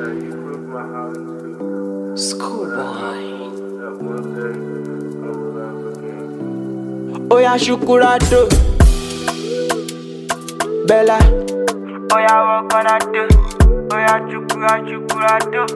Schoolboy. Oya Shukurado Bella Oya Wakanado Oya Chukura Chukurado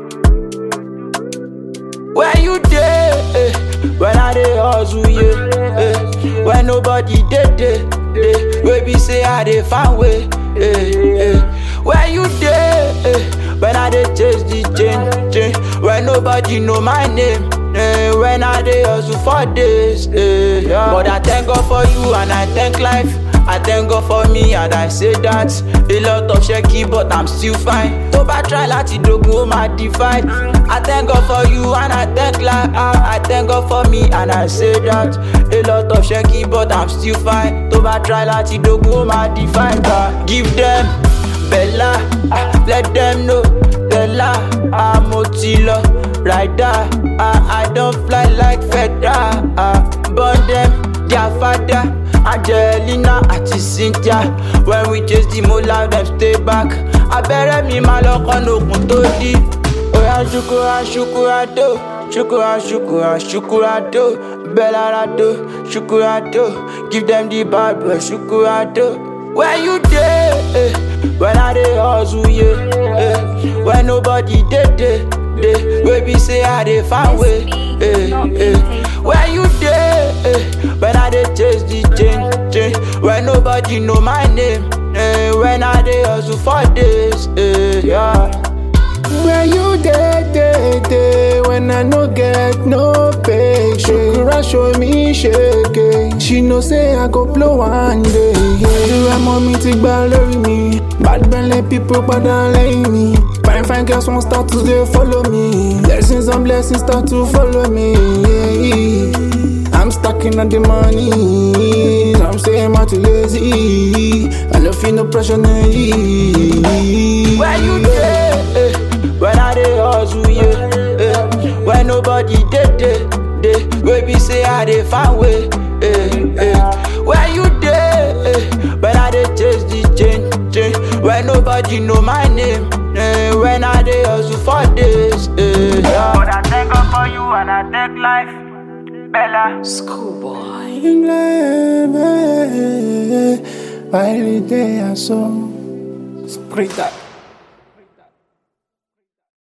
Where you dey? Eh, when I dey hustle, yeah. Eh, when nobody dey dey, eh, wey be say I dey find way. Eh, eh. Where you dey? Eh, when I dey chase the chain, chain. When nobody know my name. Eh, when I dey hustle for days, eh, yeah. But I thank God for you and I thank life. I thank God for me and I say that A lot of shaky but I'm still fine Tó bá try láti dogun ó máa divide I thank God for you and I thank life I, I thank God for me and I say that A lot of shaky but I'm still fine Tó bá try láti dogun ó máa divide ah. Give them Bella ah, Let them know Bella ah, mo ti lọ Rider ah, I don fly like feather ah, Burn them their father Angelina àti Cynthia When we chase the mola dem stay back Abẹ́rẹ́ mi máa lọ kọ́nà òkun tó dí. Oya ṣukura ṣukurado ṣukura ṣukura ṣukurado Bẹ́lárado ṣukurado Give them the bad boy ṣukurado. Where you dey? Eh, when I dey hustle, yeah. Eh, when nobody dey dey, dey. Wey be say I dey find way. Eh, eh. Where you dey? Eh, when I dey chase the chain, chain. When nobody know my name. Eh, when I dey hustle for days. Eh, yeah. Where you dey, dey, dey When I no get no pay Shukura show me shake She know say I go blow one day Ìrora mọ́ mi ti gbá lórí mi Bad belle people padà lẹ́yìn mi Fine fine girls wan start to dey follow me Blessings and blessings start to follow me I'm stacking on the money I'm saying I'm too lazy I no feel no pressure no Where you dey? Eh, when I dey hustle, yeah. Eh, when nobody dey dey, dey. Wey be say I dey find way. Eh, eh. Where you dey? Eh, when I dey chase the chain, chain. When nobody know my name. Eh, when I dey hustle for days. Eh, yeah. But I thank God for you and I thank life. Bella. Schoolboy. Baile de aso Sprita